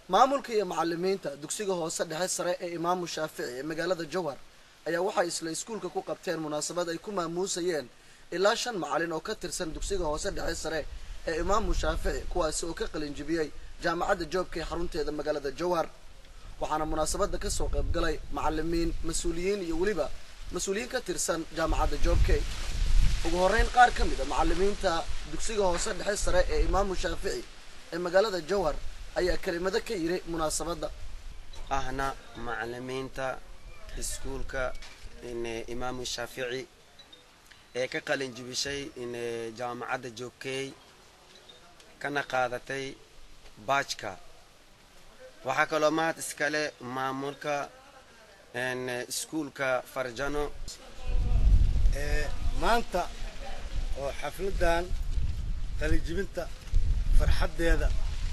maamulka iyo macalimiinta dugsiga hoose dhexe sare ee imaamu shaafici ee magaalada jowhar ayaa waxay isla iskuulka ku qabteen munaasabad ay ku maamuusayeen ilaa shan macalin oo ka tirsan dugsiga hoose dhexe sare ee imaamu shaafici kuwaasi oo ka qalinjibiyey jaamacadda joobka ee xarunteeda magaalada jowhar waxaana munaasabadda kasoo qayb galay macalimiin mas-uuliyiin iyo weliba mas-uuliyiin ka tirsan jaamacadda joobke ugu horreyn qaar ka mid a macalimiinta dugsiga hoose dhexe sare ee imaamu shaafici ee magaalada jowhar ayaa kelimado ka yiri munaasabadda ahna macalimiinta iskuulka imaamu shaafici ee ka qalin jibishay jaamacadda joogkeey kana qaadatay baajka waxaa kaloo mahad iskale maamulka iskuulka farjano maanta oo xafladan qalijibinta farxaddeeda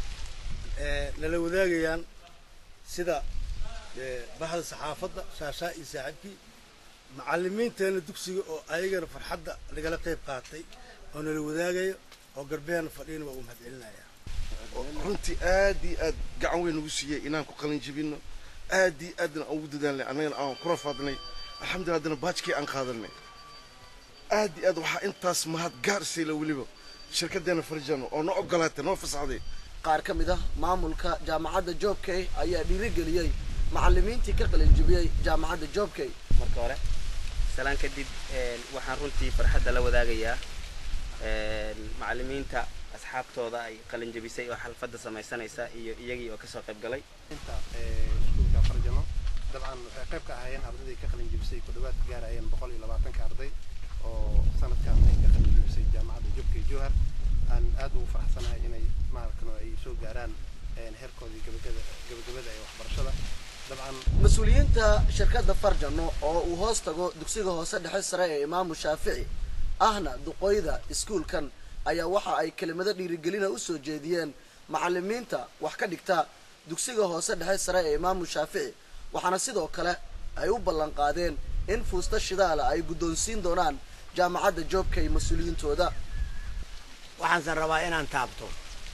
nala wadaagayaan sida bahda saxaafadda shaashaa iyo saaxiibkii macalimiinteena dugsiga oo ayagana farxadda nagala qayb qaatay oo nala wadaagayo oo garbeena fadhiyana waa uu mahad celinaya runtii aad iyo aad gacan weyn nagu siiyey inaan ku qalin jibino aad iyo aadna aan ugu dadaalnay annagana aan ku rafaadnay alxamdulillah haddana baajkii aan qaadanay aad iyo aad waxaa intaas mahad gaar sayla weliba shirkadeena farjano oo noo ogolaatay noo fasaxday qaar ka mid ah maamulka jaamacadda joobkey ayaa dhiirigeliyey macalimiintii ka qalinjibiyey jaamacadda joobkey marka hore salaan kadib waxaan runtii farxadda la wadaagayaa macalimiinta asxaabtooda ay qalinjabisay oo xalfadda samaysanaysa iyo iyagii oo kasoo qayb galay iskuulka farjano dabcan waxay qayb ka ahaayeen ardaydii ka qalinjabisay ku dhawaad gaarayeen boqol iyo labaatanka arday oo sanadkan ay ka qalinjabisay jaamacadda jobka iyo jowhar aan aad ugu faraxsanahay inay maarkano ay soo gaaraan heerkoodii gabagada gabagabada ee waxbarashada dabcan mas-uuliyiinta shirkadda farjano oo uu hoos tago dugsiga hoose dhexe sare ee imaamu shaafici ahna duqoyda iskuulkan ayaa waxa ay kelimado dhiirigelina usoo jeediyeen macalimiinta wax ka dhigta dugsiga hoose dhexe sare ee imaamu shaafici waxaana sidoo kale ay u ballan qaadeen in fuusta shidaala ay guddoonsiin doonaan jaamacadda joobka iyo mas-uuliyiintooda waxaansan rabaa inaan taabto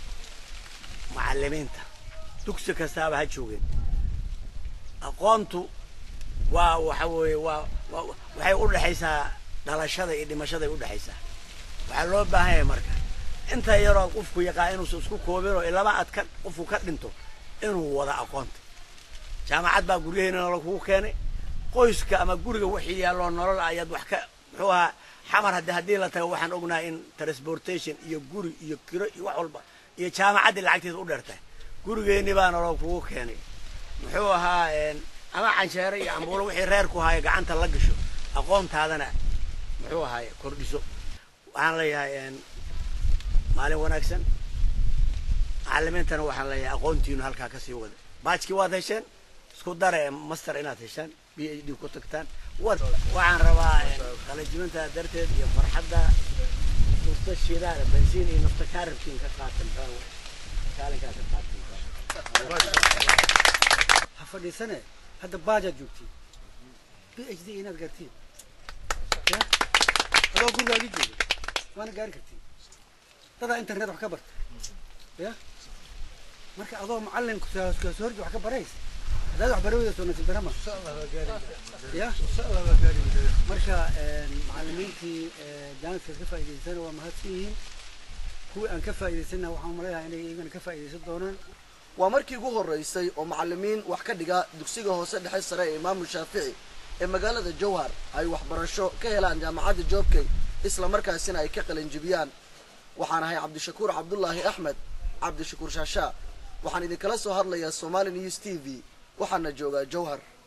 macalimiinta dugsi kastaaba ha joogeen aqoontu waa waxa weeye waa waxay u dhexaysaa dhalashada iyo dhimashaday u dhexaysaa waxaa loo baahan yahay marka inta yaroo qofku yaqaan inuusan isku koobinoo ilama aad ka qofku ka dhinto inuu wada aqoonta jaamacad baa guryaheena nolol kugu keenay qoyska ama guriga wixii yaalloo nolol ayaad wax ka muxuu ahaa xamar haddi haddii la tago waxaan ognahay in transportation iyo guri iyo kiro iyo wax walba iyo jaamacaddii lacagteeda u dheertahay gurigeenni baa nolol kugu keenay muxuu ahaa ama cansheere iyo cambuulo wixii reer ku haayo gacanta la gasho aqoontaadana muxuu ahaaye kordhiso waxaan leeyahay maalin wanaagsan macalimiintana waxaan leeyahay aqoontiinu halkaa kasii wada baajkii waad hesheen isku dare master inaad heshaan b h d ku tagtaan waxaan rabaa qalajibinta darteed iyo farxadda nafta shidaal bensiin iyo nafta kaarabkiin ka qaatan kaalinkaa ka qaatan ha fadhiisane hadda baajaad joogtiin b h d inaad gaartiin ya adoo gurigaagii jooga waana gaari kartiin dadaa internet wax ka barta ya marka adoo macalin kasoo horji wax ka baraysa haddaad wax baraweyda soo nasiib darama ya marka macalimiintii jaaniskaas ka faa'idaysana waa mahadsan yihiin kuwii aan ka faa'idaysana waxaan umaleeyahay inay iyagana ka faa'iidaysan doonaan waa markii ugu horreysay oo macalimiin wax ka dhiga dugsiga hoose dhexe sare ee imaamu shaafici ee magaalada jowhar ay waxbarasho ka helaan jaamacadda joobkey isla markaasina ay ka qalinjibiyaan waxaan ahay cabdishakuur cabdullaahi axmed cabdishakuur shaashaa waxaan idinkala soo hadlayaa somali news t v waxaana joogaa jowhar